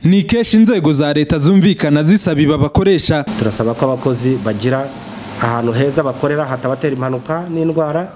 ni kenshi inzego za leta zumvikana zisaba ibi bakoresha turasaba ko abakozi bagira ahantu heza bakorera hatabatera impanuka n'indwara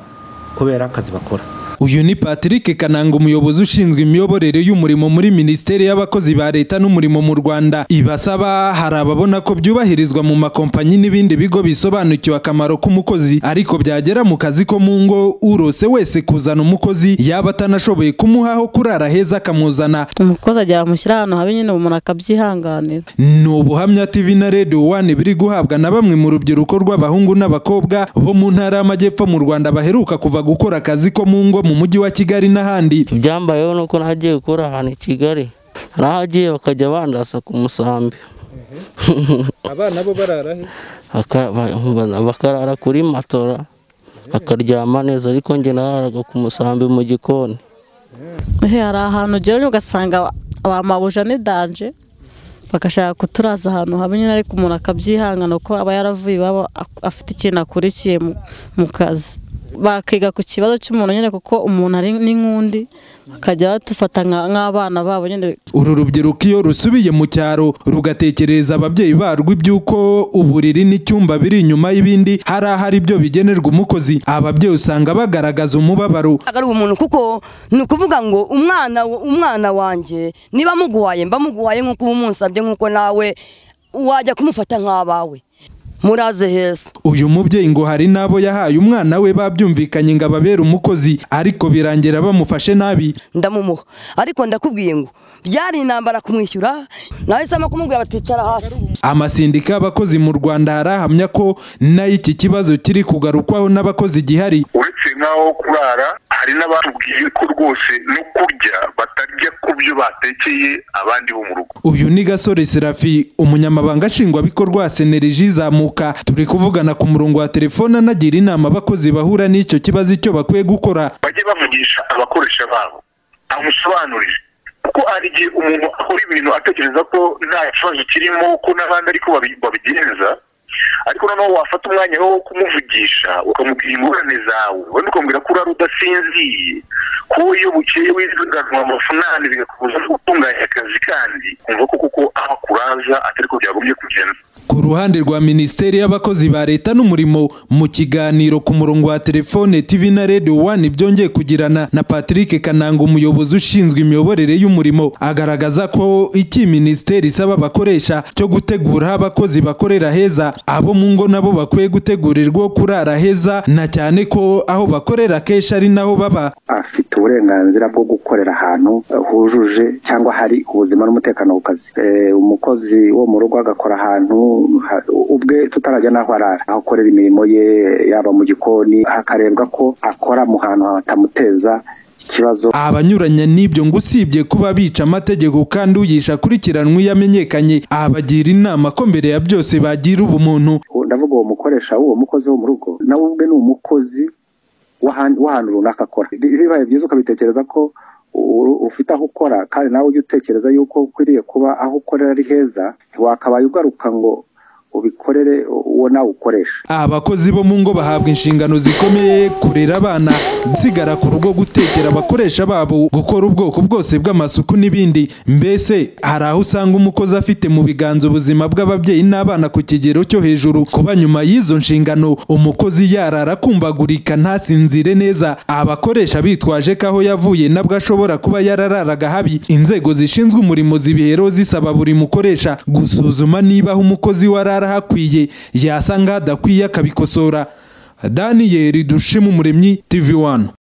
kubera akazi bakora uyu ni patrick kananga umuyobozi ushinzwe imiyoborere y'umurimo muri minisiteri y'abakozi ba leta n'umurimo mu rwanda ibasaba hari ababona ko byubahirizwa mu makompanyi n'ibindi bigo bisobanukiwe akamaro k'umukozi ariko byagera mu kazi ko mu ngo urose wese kuzana umukozi yaba atanashoboye kumuhaho kurara heza akamuzana umukozi agera bamushyira ahantu habi nyine umuntu akabyihanganira ni ubuhamya tv na radio one biri guhabwa na bamwe mu rubyiruko rw'abahungu n'abakobwa bo mu ntara y'amajyepfo mu rwanda baheruka kuva gukora akazi ko mu ngo mu mujyi wa kigali n'ahandi ibyambayeho ni uko nagiye gukora ahantu i kigali nahagiye bakajya bandasa ku musambi abana bo barara he bakarara kuri matora bakaryama neza ariko njye nararaga ku musambi mu gikoni Ehe, hari ahantu ugera ugasanga ba mabuja ni danje bagashaka kuturaza ahantu habi nyine ariko umuntu akabyihangana kuko aba yaravuye iwabo ak- afite ikintu akurikiye mu- mu kazi bakiga ku kibazo cy'umuntu nyine kuko umuntu ari n'inkundi bakajya badufata nka- nk'abana babo nyine uru rubyiruko iyo rusubiye mu cyaro rugatekereza ababyeyi barwo iby'uko uburiri n'icyumba biri inyuma y'ibindi hari ahari ibyo bigenerwa umukozi ababyeyi usanga bagaragaza umubabaro ari umuntu kuko ni ukuvuga ngo umwana umwana wanjye niba muguhaye mba muguhaye nk'uko uba umunsabye nk'uko nawe wajya kumufata nk'abawe muraze heza uyu mubyeyi ngo hari n'abo yahaye umwana we babyumvikanye ngo ababere umukozi ariko birangira bamufashe nabi ndamumuha ariko ndakubwiye ngo byari intambara kumwishyura nahisemo kumubwira baticara hasi amasindika y'abakozi mu rwanda harahamya ko nayo iki kibazo kiri kugarukwaho n'abakozi gihari uretse nk'aho kurara hari n'abatubwiye ko rwose no kurya batarya ku byo batekeye abandi bo mu rugo uyu ni gasore serafi umunyamabanga nshingwabikorwa wa seneriji zamuka turi kuvugana ku murongo wa telefone anagira inama abakozi bahura n'icyo kibazo icyo bakwiye gukora bajye bavugisha abakoresha babo amusobanurire kuko hari igihe umuntu akora ibintu atekereza ko nta kibazo kirimo ko n'abandi ariko babi- babigenza ariko noneho wafata umwanya wo kumuvugisha ukamubwira ingorane zawe wenda ukamubwira ko urara udasinziye ko iyo bukeye wiziganwa amavunane bigakubuza no gutunganya akazi kandi kumva ko kuko aho akuraza atari ko byagombye kugenda ku ruhande rwa minisiteri y'abakozi ba leta n'umurimo mu kiganiro ku murongo wa telefone tv na radio one byongeye kugirana na patrick kananga umuyobozi ushinzwe imiyoborere y'umurimo agaragaza ko iki minisiteri isaba abakoresha cyo gutegura aho abakozi bakorera heza abo mu ngo nabo bakwiye gutegurirwa aho kurara heza na cyane ko aho bakorera kenshi ari naho baba afite uburenganzira bwo gukorera ahantu eh, hujuje cyangwa hari ubuzima n'umutekano ku kazi Eh, umukozi wo mu rugo agakora ahantu ha- ubwe tutarajya n'aho arara aho akorera imirimo ye yaba mu gikoni hakarebwa ko akora mu hantu hatamuteza ikibazo abanyuranya n'ibyo ngo usibye kuba bica amategeko kandi uyisha akurikiranwe iyo amenyekanye abagira inama ko mbere ya byose bagira ubumuntu ubu ndavuga uwo mukoresha w'uwo mukozi wo mu rugo nawe ubwe ni umukozi w'ahan- w'ahantu runaka akora Bi- bibaye byiza ukabitekereza ko u- ufite aho ukora kandi nawe ujya utekereza yuko ukwiriye kuba aho ukorera ari heza ntiwakabaye ugaruka ngo ubikorere uwo nawe ukoresha abakozi bo mu ngo bahabwa inshingano zikomeye kurera abana gusigara ku rugo gutekera abakoresha babo gukora ubwoko bwose bw'amasuku n'ibindi mbese hari aho usanga umukozi afite mu biganza ubuzima bw'ababyeyi n'abana ku kigero cyo hejuru kuba nyuma y'izo nshingano umukozi yarara akumbagurika ntasinzire neza abakoresha bitwaje ko aho yavuye nabwo ashobora kuba yarararaga habi inzego zishinzwe umurimo zibiheraho zisaba buri mukoresha gusuzuma niba aho umukozi we arara hakwiye yasanga hadakwiye akabikosora daniyeli dushima umuremyi tv one